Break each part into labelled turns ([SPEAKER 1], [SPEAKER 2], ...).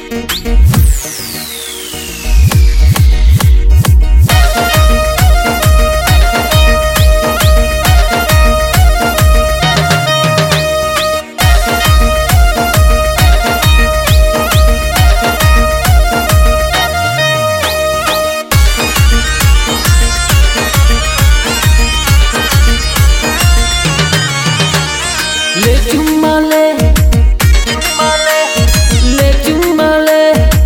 [SPEAKER 1] ले चुम्मा ले ले चुम्मा ले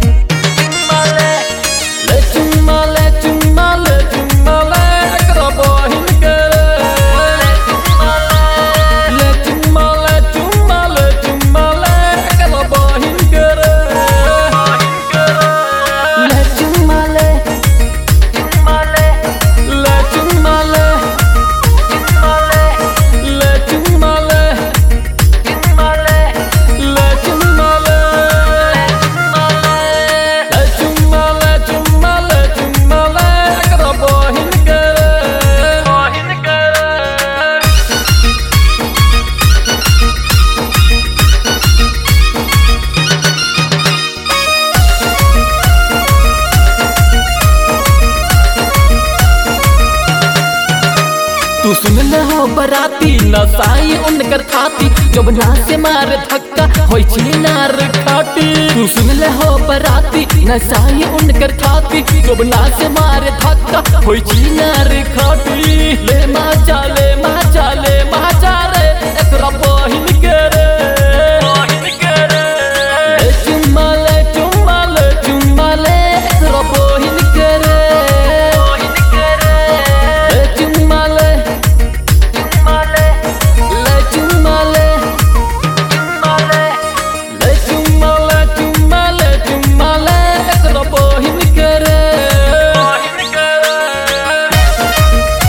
[SPEAKER 1] ले चुम्मा ले चुम्मा ले चुम्मा ले एकरा बहिन के ले चुम्मा ले चुम्मा ले चुम्मा ले एकरा बहिन के ले चुम्मा ले ले चुम्मा ले ले चुम्मा ले Le chumale Le chumale chumale chumale Ekra bohin kere Bohin kere तू सुन ले हो बराती नसाई उनकर खाती जब ना से मार धक्का होई छी नार खाटी तू सुन ले हो बराती नसाई उनकर खाती जब ना से मार धक्का होई छी नार खाटी ले मा चाले मा चाले मा चाले एकरा बहिन के रे बहिन के रे ले चुम्मा ले चुम्मा ले चुम्मा ले एकरा बहिन के रे बहिन के रे ले चुम्मा ले Le chumale Le chumale chumale chumale ekra bohin kere bohin kere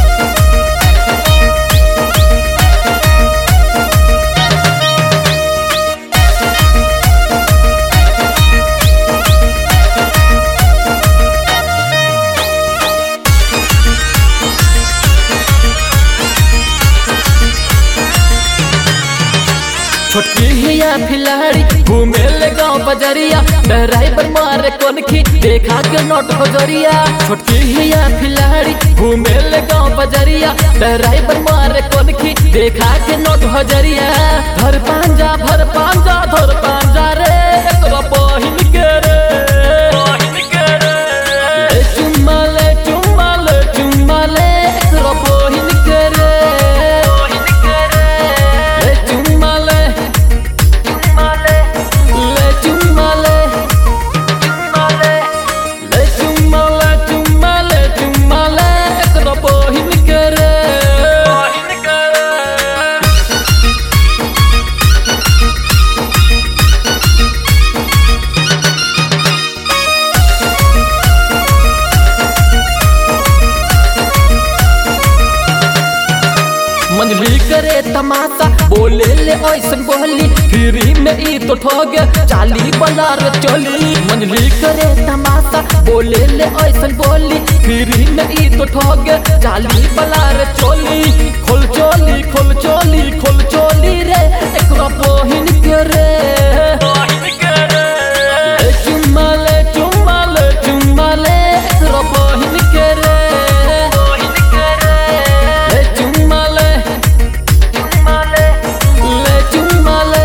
[SPEAKER 1] छोटकी हिया खिलाड़ी घूमे ले गाँव बजरिया ड्राइवर मारे कोनखी देखा के नोट हजरिया छोटकी हिया खिलाड़ी घूमे ले गाँव बजरिया ड्राइवर मारे कोनखी देखा के नोट हजरिया धर पांजा भर पांजा धर पांजा रे एकरा बहिन के रे बहिन के रे ले चुम्मा ले चुम्मा ले चुम्मा ले एकरा बहिन के रे बहिन के रे ले चुम्मा ले Le chumale Le chumale chumale chumale ekra bohin kere bohin kere मंजली करे तमाशा बोले ले ऐसन बोली फ्री में ई तो ठग चाली बलार चली मंजली करे तमाशा बोले ले ऐसन बोली फ्री में ई तो ठग चाली बलार चोली खोल चोली खोल चोली खोल चोली रे एकरा बहिन के रे ले चुम्मा ले चुम्मा ले चुम्मा ले एकरा बहिन के रे ले चुम्मा ले Le chumale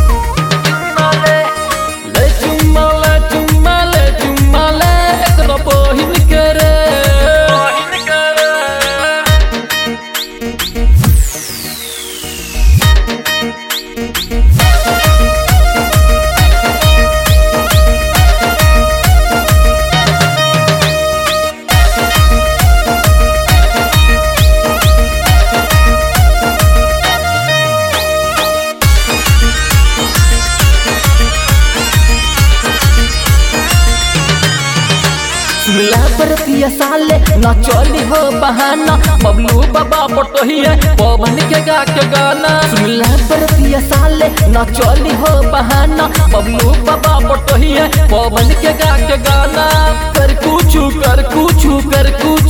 [SPEAKER 1] Le chumale chumale chumale ekra bohin kere bohin kere सुनला बरतिया साले न चली हो बहाना बबलू बाबा पटोहिए पवन के गा के गाना सुनला बरतिया साले न चली हो बहाना बबलू बाबा पटोहिए पवन के गा के गाना कर कुछ कर कुछ कर कुछ